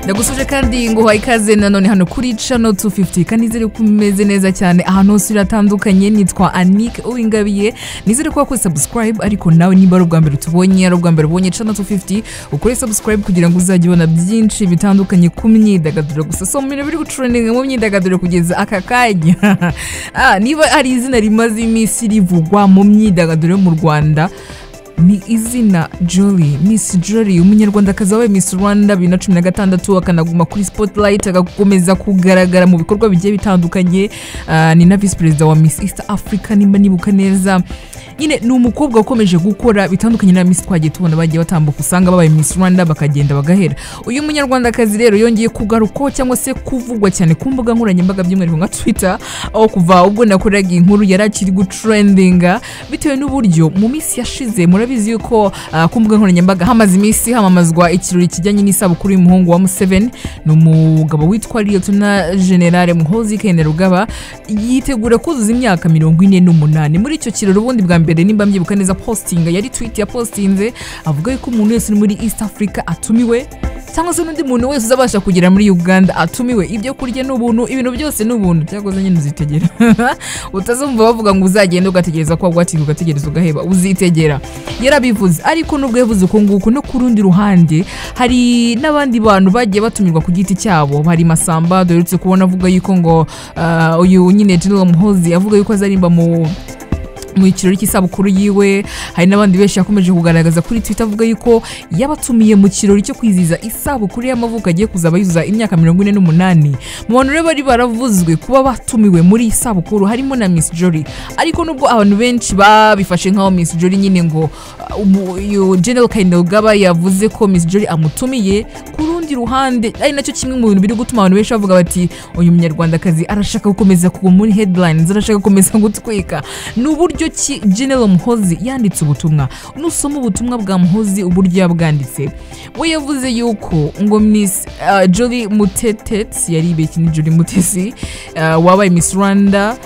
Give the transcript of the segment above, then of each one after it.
ndagusuje kandi ngo uhaye ikaze nanone hano kuri cano 250 kandi nizere ko umeze neza cyane ahantu hose uratandukanye nitwa anike uwingabiye nizere ko wakoze subscribe ariko nawe niba ari ubwa mbere utubonye ari ubwa mbere ubonye cano 250 ukore subscribe kugira ngo uzajye ubona byinshi bitandukanye ku myidagaduro gusa so mu bintu biri gucuraninga mu myidagaduro kugeza aka kanya Ah, niba ari izina rimaze iminsi rivugwa mu myidagaduro yo mu rwanda ni izina Jolly Miss Jolly umunyarwandakazi wabaye Miss Rwanda bibiri na cumi na gatandatu akanaguma kuri Spotlight agakomeza kugaragara mu bikorwa bigiye bitandukanye Ah, ni na Visi Perezida wa Miss East Africa nimba nibuka neza nyine ni umukobwa wakomeje gukora bitandukanye na Miss twagiye tubona bagiye batambuka usanga babaye Miss Rwanda bakagenda bagahera uyu munyarwandakazi rero yongeye kugarukwaho cyangwa se kuvugwa cyane ku mbuga nkoranyambaga by'umwihariko nka Twitter aho kuva ubwo nakoraga inkuru yari akiri gutrendinga bitewe n'uburyo mu minsi yashize murabizi yuko ah, ku mbuga nkoranyambaga hamaze iminsi hamamazwa ikirori kijyanye n'isabukuru y'umuhungu wa Museveni ni umugabo witwa Liyotona Generale Muhoozi Kainerugaba yitegura kuzuza imyaka mirongo ine n'umunani muri icyo kirori ubundi bwa mbere nimba mbyibuka neza postinga yari tweet yapostinze avuga yuko umuntu wese uri muri East Africa atumiwe cyangwa se n'undi muntu wese uzabasha kugera muri uganda atumiwe ibyo kurya ni ubuntu ibintu byose ni ubuntu cyakoze nyine uzitegera utazumva bavuga ngo uzagenda ugategereza ko wagwatiga ugategereza ugaheba uzitegera yarabivuze ariko nubwo yavuze uko nguko no ku rundi ruhande hari n'abandi bantu bagiye batumirwa ku giti cyabo hari masamba duherutse kubona avuga yuko ngo ah, uyu nyine general muhozi avuga yuko azarimba mu mu kirori cy'isabukuru yiwe hari n'abandi benshi yakomeje kugaragaza kuri twitter avuga yuko yabatumiye mu kirori cyo kwizihiza isabukuru y'amavuko agiye kuzaba yuzuza imyaka mirongo ine n'umunani mu bantu rero bari baravuzwe kuba batumiwe muri iyi sabukuru harimo na miss jory ariko nubwo abantu benshi babifashe nk'aho miss jory nyine ngo uh, umu- uyu general kainogaba yavuze ko miss jory amutumiye ku rundi ruhande ari nacyo kimwe mu bintu biri gutuma abantu benshi bavuga bati uyu munyarwandakazi arashaka gukomeza kuguma muri headlines arashaka gukomeza gutwika ni uburyo ki general muhozi yanditse ubutumwa nusoma ubutumwa bwa muhozi uburyo yabwanditse we yavuze yuko ngo miss uh, jolie mutetesi yari ibeki ni jolie mutesi uh, wabaye miss rwanda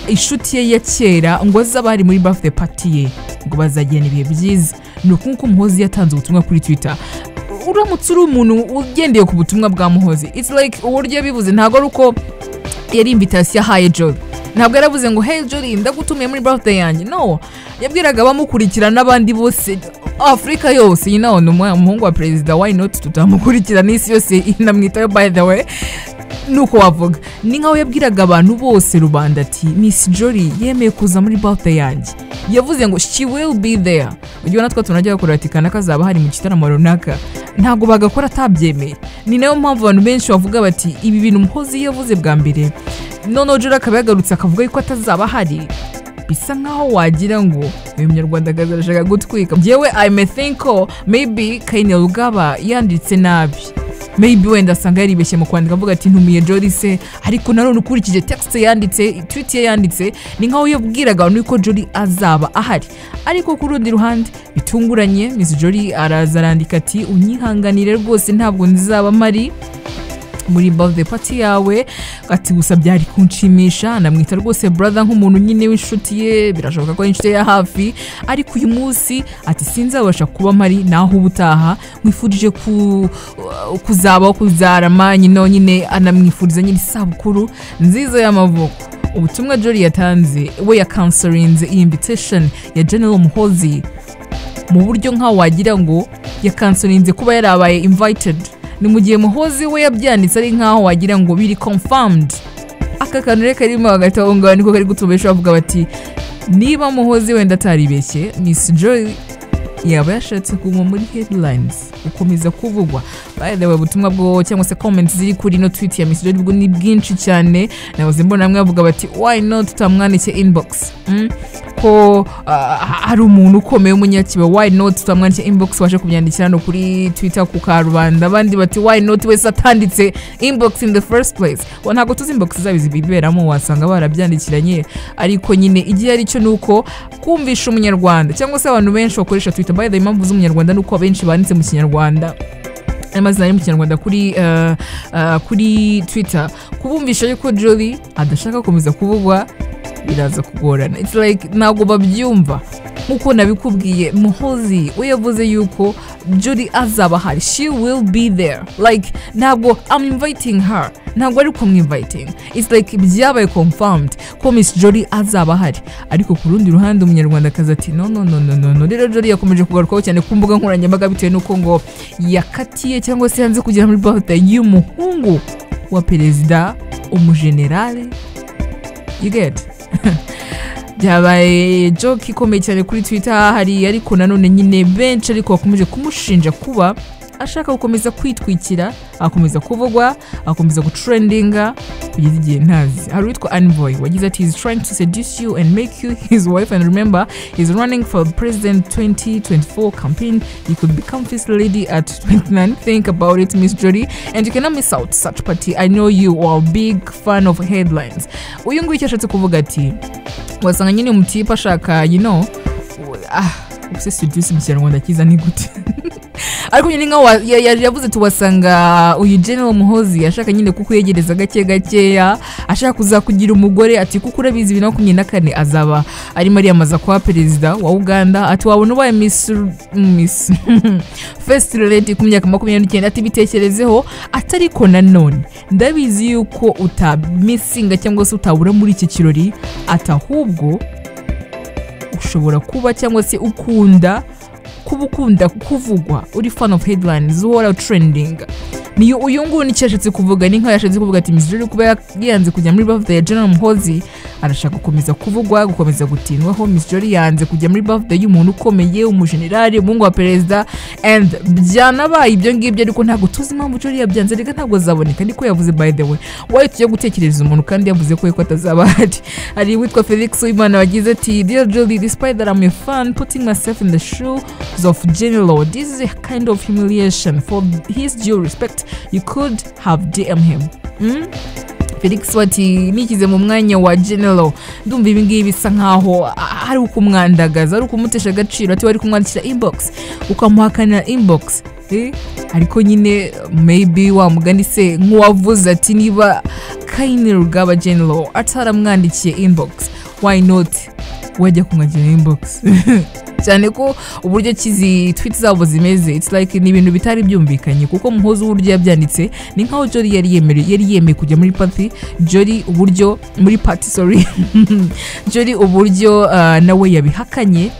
inshuti ye ya kera ngo azaba ari muri birthday party ye ngo bazagirana ibihe byiza ni uku nguku muhozi yatanze ubutumwa kuri twitter uramutse uri umuntu ugendeye ku butumwa bwa muhozi it's like uburyo yabivuze ntabwo ari uko yari invitasiyo ahaye jolly ntabwo yaravuze ngo hey jolly ndagutumiye muri birthday yanjye no yabwiraga abamukurikira n'abandi bose afurika yose you know, ni umwe- umuhungu wa perezida why not tutamukurikira n'isi yose inamwitayo by the way nuko wavuga ni nkaho yabwiraga abantu bose rubanda ati miss jory yemeye kuza muri birthday yanjye yavuze ngo she will be there ugiye natwe tunajya bakora ati kanaka azaba hari mu gitaramo runaka ntabwo bagakora atabyemeye ni nayo mpamvu abantu benshi bavuga bati ibi bintu muhozi yavuze bwa mbere noneho jora akaba yagarutse akavuga yuko atazaba ahari bisa nkaho wagira ngo uyu munyarwandakazi arashaka gutwika yewe i may think ko maybe kayine rugaba yanditse nabi maybe wenda asanga yaribeshye mu kwandika avuga ati ntumiye jori se ariko nanone ukurikije texte yanditse tweet ye yanditse ni nkaho yabwiraga abantu yuko jori azaba ahari ariko ku rundi ruhande bitunguranye miss jori araza arandika ati unyihanganire rwose ntabwo nzaba mari muri birthday party yawe ati gusa byari kunshimisha namwita rwose brother nk'umuntu nyine w'inshuti ye birashoboka ko ari inshuti ye ya hafi ariko uyu munsi ati sinzabasha kuba mpari naho ubutaha mwifurije ku, kuzabaho kuzarama nyine nyine anamwifuriza nyine isabukuru nziza y'amavuko ubutumwa jori yatanze we yakansorinze iyi invitation ya general muhozi mu buryo nkaho wagira ngo yakansorinze kuba yarabaye invited ni mu gihe muhozi we yabyanditse ari nkaho wagira ngo biri confirmed aka kantu rero karimo hagati aho ngaho niko kari gutuma benshi bavuga bati niba muhozi wenda ataribeshye miss joy yaba yashatse kuguma muri headlines gukomeza kuvugwa by the way ubutumwa bwo cyangwa se comments ziri kuri ino tweet ya miss joy bwo ni bwinshi cyane nahoze mbona bamwe bavuga bati why not tutamwandikiye inbox mm? ko ah, hari umuntu ukomeye w'umunyakiba why not tutamwandikiye inbox waje kubyandikira hano kuri twitter ku karubanda abandi bati why not wese atanditse inbox in the first place Wa, ntabwo tuzi inbox zabo zibiberamo wasanga barabyandikiranye ariko nyine igihe ari cyo ni uko kumvisha umunyarwanda cyangwa se abantu benshi bakoresha twitter by the way, impamvu z'umunyarwanda ni uko abenshi banditse mu kinyarwanda amazina ari mu kinyarwanda kuri uh, uh, kuri twitter kubumvisha yuko jolly adashaka gukomeza kuvugwa biraza kugorana its like ntabwo babyumva nk'uko nabikubwiye muhozi we yavuze yuko juri azaba ahari she will be there like ntabwo am inviting her ntabwo ari kumwinviting it's like byabaye confirmed ko miss jolly azaba ahari ariko ku rundi ruhande umunyarwandakazi ati no no no no no no rero jolly yakomeje kugarukwaho cyane ku mbuga nkoranyambaga bitewe n'uko ngo yakatiye cyangwa se yanze kugera muri birthday y'umuhungu wa perezida umujenerali you get byabaye joke ikomeye cyane kuri twitter hari ariko nanone nyine benshi ariko bakomeje kumushinja kuba ashaka gukomeza kwitwikira akomeza kuvugwa akomeza gutrendinga kugeza igihe ntazi hari uwitwa anvoy wagize ati is trying to seduce you and make you his wife and remember is running for president 2024 campaign you could become first lady at 29 think about it miss jody and you cannot miss out such party i know you are a big fan of headlines uyu nguyu icyo ashatse kuvuga ati wasanga nyine umutipe ashaka you know ah ubuse seduce mu kinyarwanda cyiza ni gute ariko nyine nkaho wa- ya- ya- yavuze tuwasanga uyu general muhozi ashaka nyine kukwegereza gake gakeya ashaka kuzakugira umugore ati kuko urabizi bibiri na makumyabiri na kane azaba arimo ariyamaza kuba perezida wa uganda ati wabona ubaye miss miss first lady ku myaka makumyabiri n'icyenda ati bitekerezeho atariko nanone ndabizi yuko utamisinga cyangwa se utabura muri iki kirori ati ahubwo ushobora kuba cyangwa se ukunda kuba ukunda kuvugwa uri fan of headlines uhora trending niyo uyu nguyu nicyo yashatse kuvuga ni nkaho yashatse kuvuga ati miss Jolly kuba ya- yanze kujya muri birthday ya general muhozi arashaka gukomeza kuvugwa gukomeza gutindwaho miss Jolly yanze kujya muri birthday y'umuntu ukomeye umujenerali umuhungu wa perezida and byanabaye ibyo ngibyo ariko ntabwo tuzi impamvu Jolly yabyanze reka ntabwo azaboneka niko yavuze by the way wayo tujya gutekereza umuntu kandi yavuze ko yuko atazaba ahari hari uwitwa felix wimana wagize ati dear Jolly despite that I'm a fan putting myself in the shoes of general this is a kind of humiliation for his due respect you could have DM him mm? felix wati nikize mu mwanya wa general ndumva ibi ngibi bisa nkaho a- ari ukumwandagaza ari ukumutesha agaciro ati wari kumwandikira inbox ukamuhakanira inbox Eh, ariko nyine maybe wamugani se nk'uwavuze ati niba kayini rugaba general ataramwandikiye inbox why not wajya kumwandikira inbox cyane ko uburyo kizi twiti zabo zimeze it's like ni ibintu bitari byumvikanye kuko muhozi uburyo yabyanditse ni nkaho jori yari yemerewe yari yemeye kujya muri pati jori uburyo muri pati sorry jori uburyo ah, nawe yabihakanye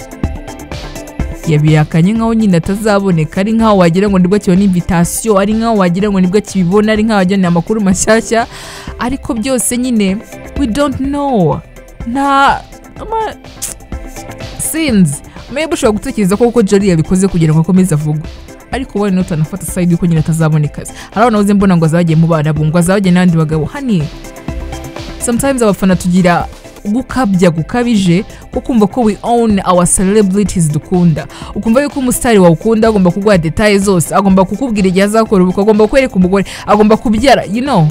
yabihakanye nkaho nyine atazaboneka ari nkaho wagira ngo nibwo akibona invitasiyo ari nkaho wagira ngo nibwo akibibona ari nkaho wagira ngo ni amakuru mashyashya ariko byose nyine we don't know nta ama- sinzi maybe ushobora gutekereza ko kuko jari yabikoze kugira ngo akomeze avugwe ariko wowe note anafata sayidi yuko nyine atazaboneka hari abantu uzi mbona ngo azabagiye mu barabu ngo azabagiye n'abandi bagabo hani sometimes abafana tugira gukabya gukabije ko kumva ko we own our celebrities dukunda ukumva yuko umusitari wawe ukunda agomba kuguha detaye zose agomba kukubwira igihe azakora ubukwe agomba kwereka umugore agomba kubyara you know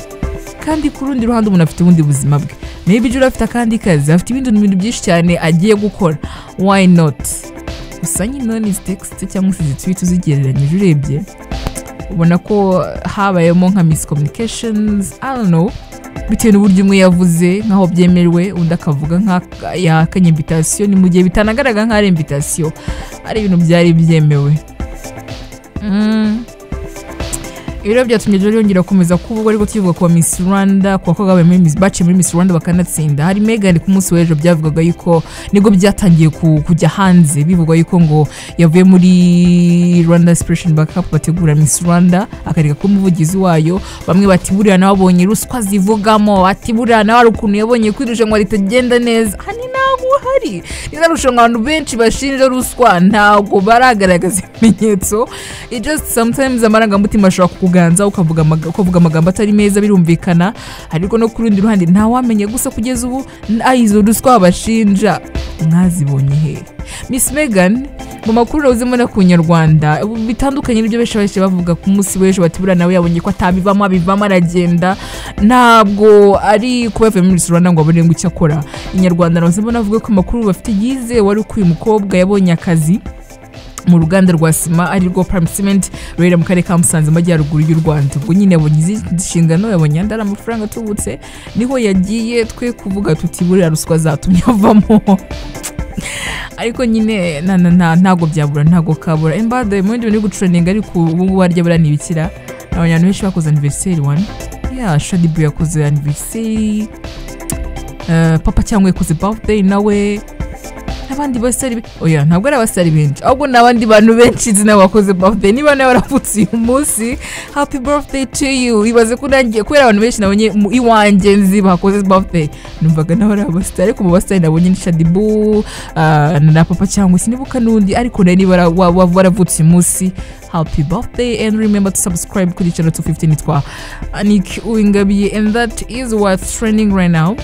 kandi ku rundi ruhande umuntu afite ubundi buzima bwe maybe jura afite akandi kazi afite ibindi bintu byinshi cyane agiye gukora why not gusa nyine ni izi text cyangwa se izi tweet uzigereranyije urebye ubona ko habayemo nka miscommunications i don't know bitewe n'uburyo umwe yavuze nk'aho byemerewe undi akavuga nk'akanye invitasiyo ni mu gihe bitanagaragara nk'aho ari invitasiyo ari ibintu byari byemewe Mm. Ibi rero byatumye Jolly yongera gukomeza kuvuga ariko tukivuga kuwa Miss Rwanda ku bakobwa babaye muri Miss- baciye muri Miss Rwanda bakanatsinda hari Megan ku munsi w'ejo byavugaga yuko nibwo byatangiye ku- kujya hanze bivugwa yuko ngo yavuye muri Rwanda Inspiration Backup bategura Miss Rwanda akareka kuba umuvugizi wayo bamwe bati buriya nawe abonye ruswa zivugamo bati buriya nawe hari ukuntu yabonye ko irushanwa ritagenda neza aha ni ntabwo uhari ni na rushanwa abantu benshi bashinja ruswa ntabwo baragaragaza ibimenyetso it just sometimes amarangamutima ashobora kukuganza ukavuga amaga- ukavuga amagambo atari meza birumvikana ariko no ku rundi ruhande ntawamenya gusa kugeza ubu ah, izo ruswa bashinja mwazibonye hehe miss megan mu makuru rawuzemo no ku nyarwanda ubu bitandukanye n'ibyo benshi bahise bavuga ku munsi w'ejo bati buriya nawe yabonye ko atabivamo abivamo aragenda ntabwo ari kuba yavuye muri Miss Rwanda ngo abone ngo icyo akora inyarwanda rawuzemo navuga ko amakuru bafite yizewe ari uko uyu mukobwa yabonye akazi mu ruganda rwa sima arirwo prime cement ruherereye mu karere ka musanze mu majyaruguru y'u rwanda ubwo nyine yabonye izindi nshingano yabonye andi ari amafaranga atubutse niho yagiye twe kuvuga tuti buriya ruswa zatumye avamo ariko nyine na- na- na- ntabwo byabura ntabwo kabura embade mu bindi bintu biri gucuraninga ariko ubu ngubu harya buriya ni ibikira ni abantu benshi bakoze aniveriseri wani ya shadibu yakoze aniveriseri eh, papa cyangwa yakoze bafudeyi nawe n'abandi bose ari be- oya ntabwo ari abasitari benshi ahubwo ni abandi bantu benshi nzi nawe wakoze bafudeyi niba nawe waravutse uyu munsi happy birthday to you ibaze ko nanjye kubera abantu benshi nabonye mu iwanjye nzi bakoze bafudeyi numvaga nawe ari abasitari ariko mu basitari nabonye ni shadibu ah, na papa cyangwa sinibuka n'undi ariko nawe niba wara- wa- wa- waravutse uyu munsi happy birthday and remember to subscribe kuri channel 215 nitwa anik uwingabiye and that is what's trending right now